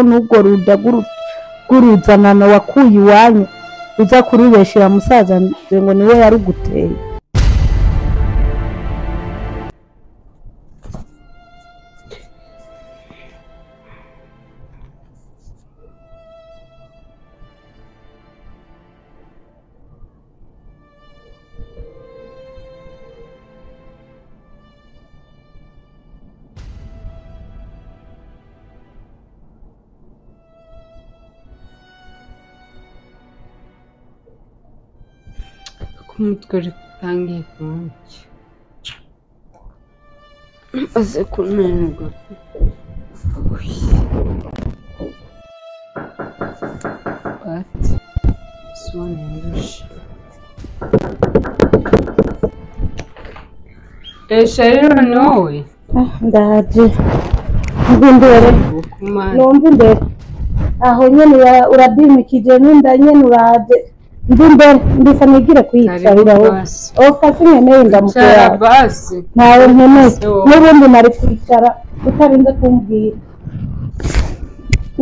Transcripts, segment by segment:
n'urwo ruda rw'uruzanano wakuye iwanyu uza kurubeshera musaza nje ngo niwe yaruguteye umutwe uri utangiye kumanuka uze kumererwa bati sibone yirusha esha rero ni wowe ndaje umva imbere bukumani numva imbere aho nyene ura- uradimikije n'inda nyene uraje mva imbere mbisa nigire karibu kuyicarira wowe basi ofasi nkeneye indamuko cara yawe basi ntawe nkeneye So- n'ubundi nari kwicara utarinze kumbwira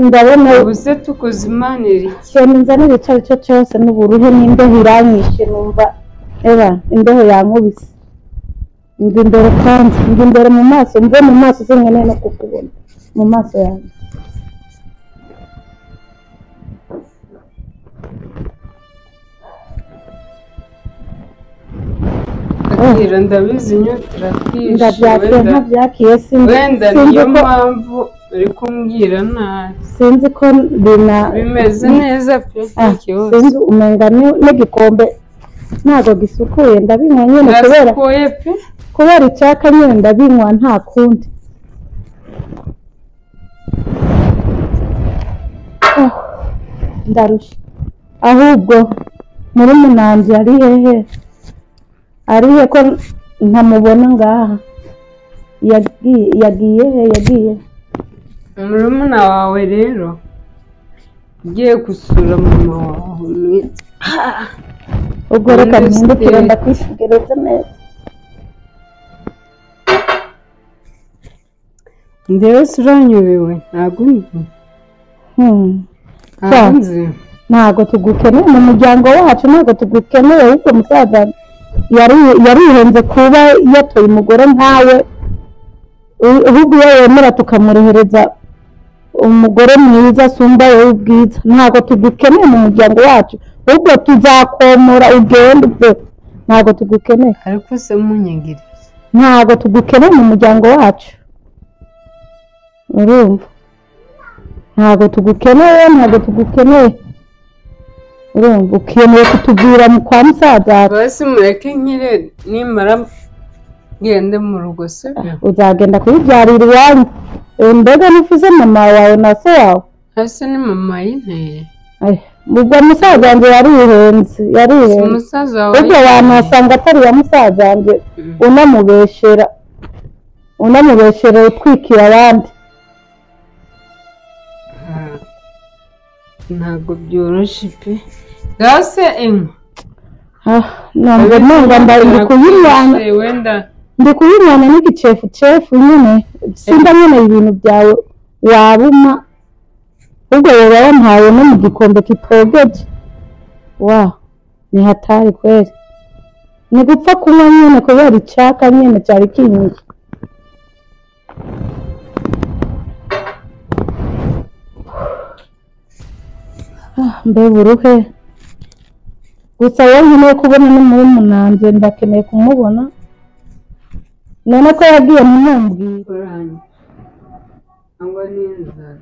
ndabona ubu se tukoze imana iri ikintu nzanira icyo ari cyo cyose n'uburuhe n'imbeho iranyishe numva eba imbeho yankubise mva imbere kandi mva imbere mu maso mve mu maso sinkeneye no kukubona mu maso yanjye akira ndabizi inyota iratisha ndabyakiye wenda ntabyakiye sinzi wenda sinzi niyo ko mpamvu uri kumbwira nabi sinzi ko bina bimeze neza pe nta Ah, kibazo sinzi umenga ni- n'igikombe ntabwo gisukuye ndabinywa nyine kubera birasukuye pe kubera icyaka nyine ndabinywa nta kundi Ah, ndarusha ahubwo muri munanzi ari hehe ari he ko ntamubona ngaha yagiye yagiye he yagiye murumuna wawe rero ugiye gusura mama wawe mwi- Ah, ubwo reka mpindukire ndakwitegereza neza ndewe se uranyobewe ntabwo unzi Hmm, ntabwo Cyane. unzi ntabwo tugukeneye mu muryango wacu ntabwo tugukeneye ahubwo musaza yari- yarihenze kuba yatoye umugore nkawe u- ahubwo iyo yemera tukamwohereza umugore mwiza asumba wowe ubwiza ntabwo tugukeneye mu muryango wacu ahubwo tuzakomora ugende uve ntabwo tugukeneye ariko se munyangiriye ntabwo tugukeneye mu muryango wacu urumva ntabwo tugukeneye ntabwo tugukeneye urumva ukeneye kutubwira mu kwa musaza wawe, basi mureke nkire nimara gende mu rugo sibyo uzagenda kuyibyarira iwanyu Eh, mbega n'ifuze mama wawe na se wawe hasi ni mama yinteye Ai, ubwo musaza wanjye yarihenze si yarihenze umusaza wawe ubwo wanasanga atari ya musaza wanjye Mm. unamubeshera unamubeshera utwikiye abandi Ah, ntabwo byoroshye pe gase inkwa Ah, ntabwo ntabwo mbaye ndi kuyinywana Nagushije wenda ndi kuyinywana n'igicefu cefu nyine simba nyine ibintu byawe wabuma ubwo wowe wampaye no mu gikombe kitogeje wa ni hatari kweli ni gupfa kunywa nyine kubera icyaka nyine cyari kinyuye Ah, mbega uruhe gusa wowe nkeneye kubona n'umurumunanze ndakeneye kumubona none ko yagiye ntumubwire uranye cyangwa n'inzara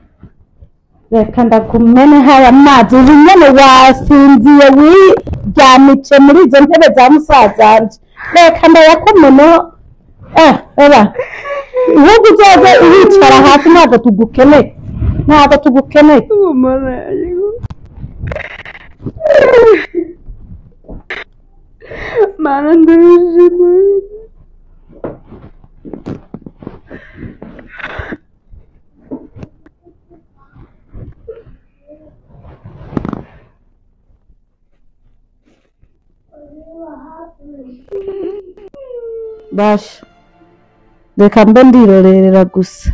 reka ndakumene hari amazi ubu nyine wasinziye wiryamice muri izo ntebe za musazanje reka ndayakumeneho eh eba ahubwo uzaze uricara hasi ntabwo tugukeneye ntabwo tugukeneye ubumara ariko mana ndabishima basha reka mbe ndirorerera gusa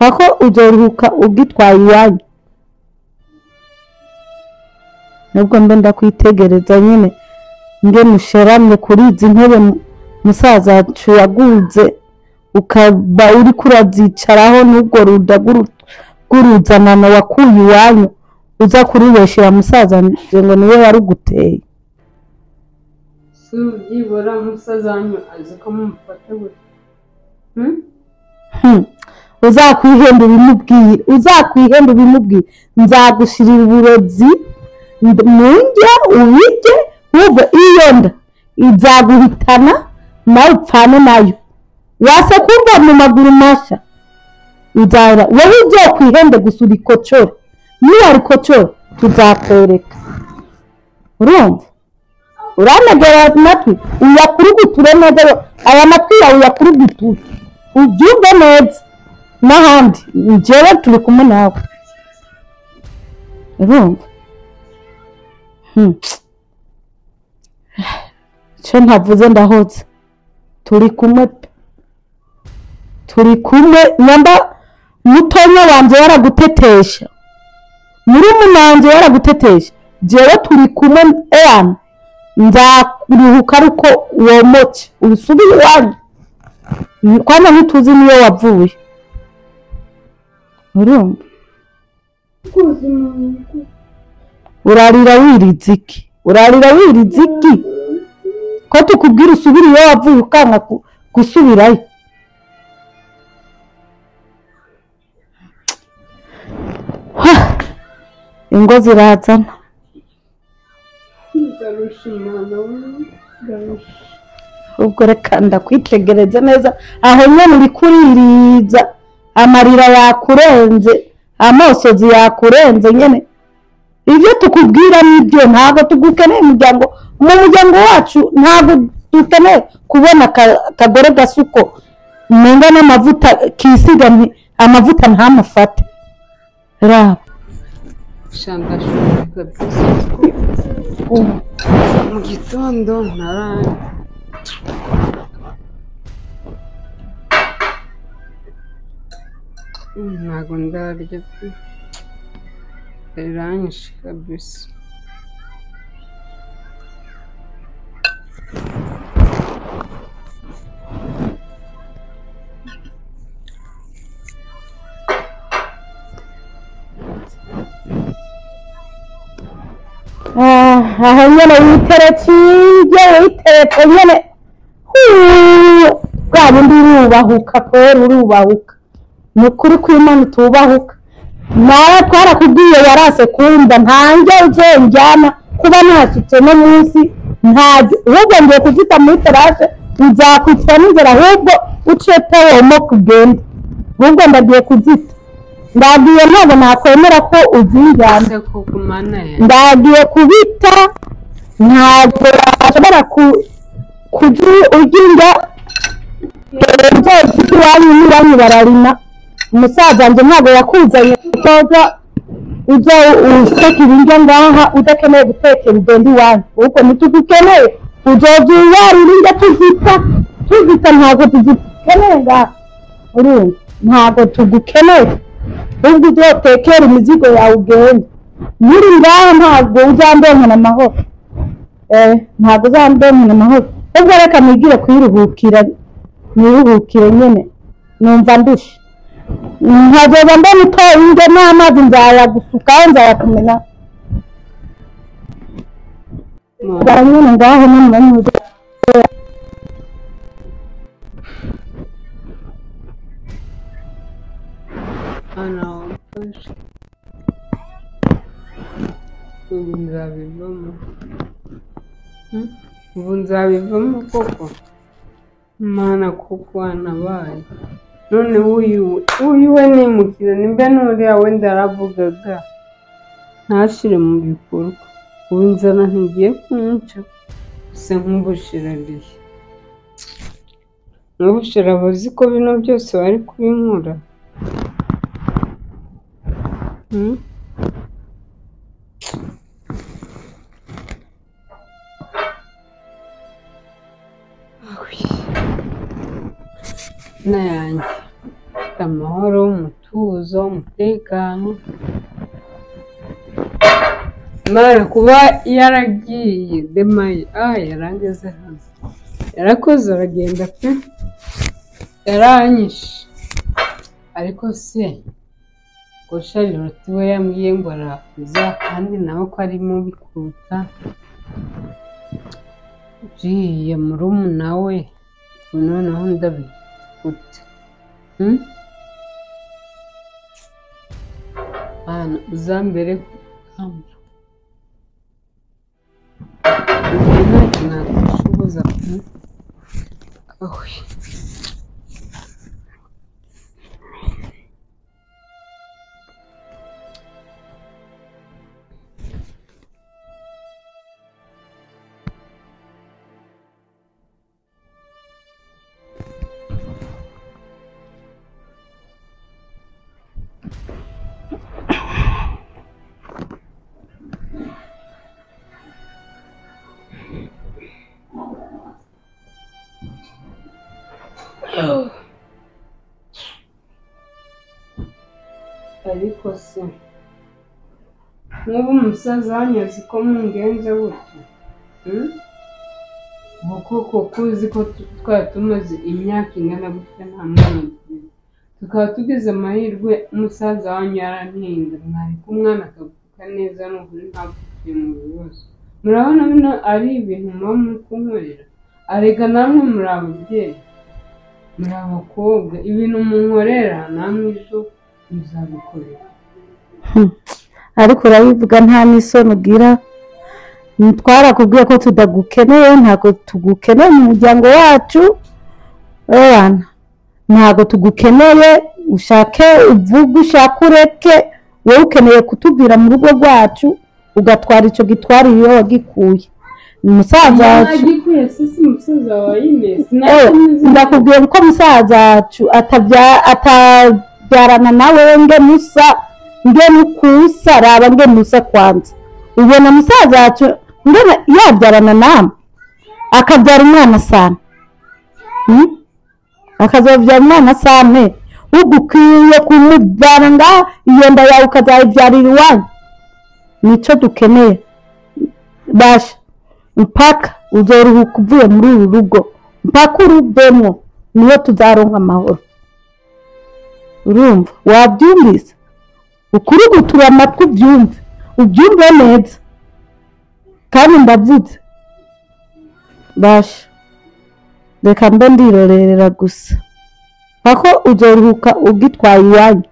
aho ugeruhuka ugitwaye iwanyu nubwo mbe ndakwitegereza nyine mbe musheramye kuri izi ntebe mu- musaza wacu yaguze ukaba uri kurazicaraho n'ubwo ruda rw'uru- rw'uruzanano wakuye iwanyu uza kurubeshyira musaza wanjye ngo niwe waruguteye byibura umusaza wanyu azi ko mumufata gutya Hmm? Hmm. uzakwihenda ubimubwire uzakwihenda ubimubwire nzagushirira uburozi nd- mu ndya ubirye wumve iyo nda izaguhitana nawe upfane nayo wase kumva mu maguru mashya nzara wowe uzokwihende gusa uri kocora niba ari kocora tuzakwereka urumva uranegera aya matwi uyakuruguture neza aya matwi yawe uyakuruguture ubyumve neza n'ahandi njyewe turi kumwe nawe urumva Hmm. icyo ntavuze ndahotse turi kumwe pe turi kumwe nyamba mutonya wanjye yaragutetesha murumuna wanjye yaragutetesha njyewe turi kumwe eyana nzakuruhuka ariko womoke ubisubire iwanyu kwana ntituzi niyo wavuye urumva urarira wirinze iki urarira wirinze iki ko tukubwira usubire iyo wavuye ukanga ku- gusubirayo Ha! ingo zirazana ngarusha umwana w'ingarusha ubwo reka ndakwitegereze neza aho nyine uri kuririza amarira yakurenze amosozi yakurenze nyine ibyo tukubwira ni ibyo ntabwo tugukeneye umuryango mu muryango wacu ntabwo dukeneye kubona aka- akagore gasuko nenga n'amavuta kisiga nti amavuta ntamufate raba shandashumika byose mu gitondo naraye Mm, ntabwo ndarya pe biranyishe kabisa Ah, aho nyine witeretse ibyo witeretse nyine huu, bwa bundi urubahuka kubera urubahuka ni ukuri kw'imana itubahuka nawe twarakubwiye yarase kumva ntange uzonjyana kuba nashyitse no munsi ntajya ahubwo ngiye kuzita muri terase nzakwitsa n'inzira ahubwo uciye pewomo kugenda ahubwo ndagiye kuzita ndagiye ntabwo nakwemera ko uzinjyana ese ko ku mana ya ndagiye kubita ntabwo washobora ku- kujya ugira inzozi z'iwanyu n'iwanyu bararima umusaza wanjye ntabwo yakuzanye kutoza ujya useka ibiryo ngaha udakeneye gutekera ugenda iwanyu ahubwo ntitugukeneye uzoza uwarira indyo tuzita tuzita ntabwo tuzikeneye ngaha urumva ntabwo tugukeneye ahubwo ujye utekera imizigo yawe ugenda muri ngaha ntabwo uzambonana amahoro eh ntabwo uzambonana amahoro ubwo reka nigire kuyiruhukira niruhukire nyine numva ndushye nkazoba mbona utoye indyo n'amazi nzayagusukaho nzayakumena mu bara nyine ngaho n'umunyamuryango mwana wamfashe ubu nzabivamo Hmm? ubu nzabivamo koko mana kuko wanabaye none uyuwe uyuwe nimukire nimba nuriya wenda aravugaga ntashyire mu bikorwa ubu inzara ntigiye kumwica gusa nk'ubushira ariye nk'ubushira abuzi ko bino byose bari kubinkora Hmm? Awi. Na yanjye afite amahoro umutuzo umutekano mara kuba yaragiye demaye ah yarangeze hano yarakoze aragenda pe yaranyishe ariko se ngo shariroti we yambwiye ngo arakuza kandi nawe ko ari mubi kuruta uriya murumuna we ubu noneho ndabifite Hmm? Bana uzambere kamba ntacyo nakushoboza awe ariko se nk'ubu umusaza wanyaze ko mungenze gutya hmm? ubu koko kuzi ko tu- twari tumaze imyaka ingana gutya nta mwana tugize. tukaba tugize amahirwe umusaza wanyu yarantinda mwareka umwana akavuka neza n'ukuri ntabwo tugiye mu bibazo murabona bino ari ibintu muba muri kunkorera arega namwe muri ababyeyi muri abakobwa ibintu munkorera namwe ejo muzabikorera ariko urabivuga nta n'isoni ugira twarakubwiye ko tudagukeneye ntabwo tugukeneye mu muryango wacu abana ntabwo tugukeneye ushake uvuge ushake ureke wowe ukeneye kutubwira mu rugo rwacu ugatwara icyo gitwara iyo wagikuye umusaza wacu agikwiye sisi umusaza wawe yine Eh, ndakubwira ko musaza wacu atabya- atabyarana nawe nge musa nge mukusa raba nge musa kwanza ubona musaza wacu nge na- yabyarana namwe akabyara umwana sana Hmm? akazabyara umwana sane ugukwiye kumubyara nga iyo nda yawe ukazayibyarira iwanyu nicyo dukeneye basha mpaka uzoruhuka uvuye muri uru rugo mpaka uruvemo niyo tuzaronka amahoro urumva wabyumvise ukuri gutura amatwi ubyumve ubyumve neza kandi ndavutse basha reka mbe ndirorerera gusa mpaka uzoruhuka ugitwaye iwanyu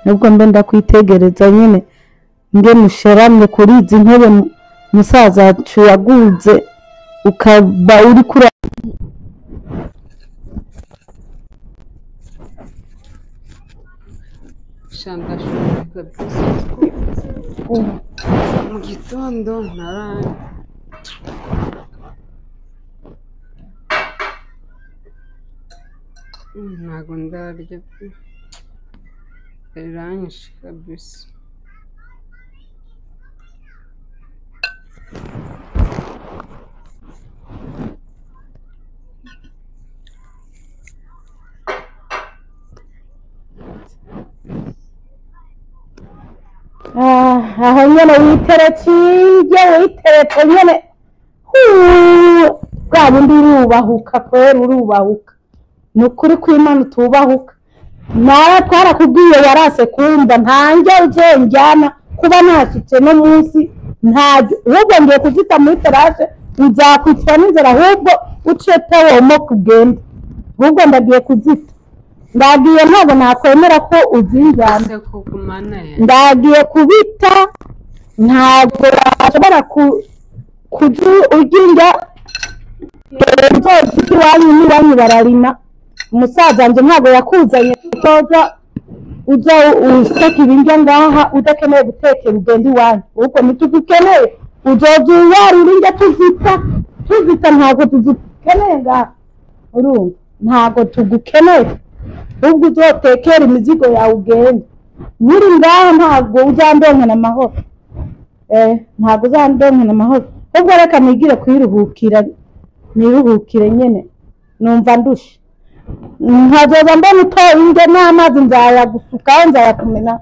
nubwo mbe ndakwitegereza nyine nge musharamye kuri izi ntebe mu- musaza wacu yaguze ukaba uri kuri shambashumika byose mu gitondo naraye Mm, ntago ndarya pe biranyishe kabisa Ah, aho nyine witeretse iyo witeretse nyine huu, bwa bundi urubahuka kwera urubahuka ni ukuri kw'imana utubahuka nawe twarakubwiye warase kumva ntange uzonjyana kuba nashyitse no munsi ntabyo ahubwo ngiye kuzita muri terase nzakwitira n'inzira ahubwo uce tawomo kugenda ahubwo ndagiye kuzita ndagiye ntabwo nakwemera ko uzinjyana ese koko mana yanjye ndagiye kubita ntabwo washobora ku- kujya ugira inzozi z'iwanyu n'iwanyu bararima umusaza wanjye ntabwo yakuzanye kutoza ujya useka ibiryo ngaha udakeneye gutekera ugenda iwanyu ahubwo ntitugukeneye uzoza uyarira indyo tuzita tuzita ntabwo tugukeneye ngaha urumva ntabwo tugukeneye ahubwo uzotekera imizigo yawe ugenda muri ngaha ntabwo uzandonka amahoro eh ntabwo uzandonka amahoro ahubwo reka nigire kuyiruhukira niruhukire nyine numva ndushe nkazoza mbona utoye indyo n'amazi nzayagusukaho nzayakumena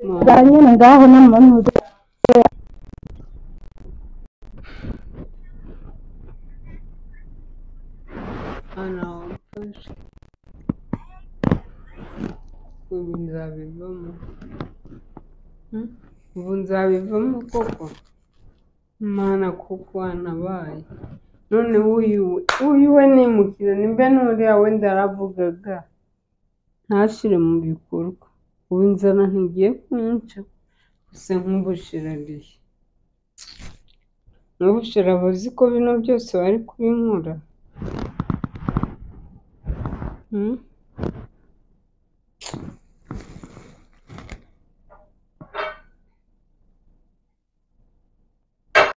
Mwa- bwa nyine ngaho n'amanuza anawafasha ubu nzabivamo Hmm? ubu nzabivamo koko mana kuko anabaye none uyu we uyu we nimukira nimbe nuriya we ndaravugaga ntashyire mu bikorwa ubu inzara ntigiye kumwica gusa nk'ubushirariye n'ubushira abazi ko bino byose bari kubinkora Hmm?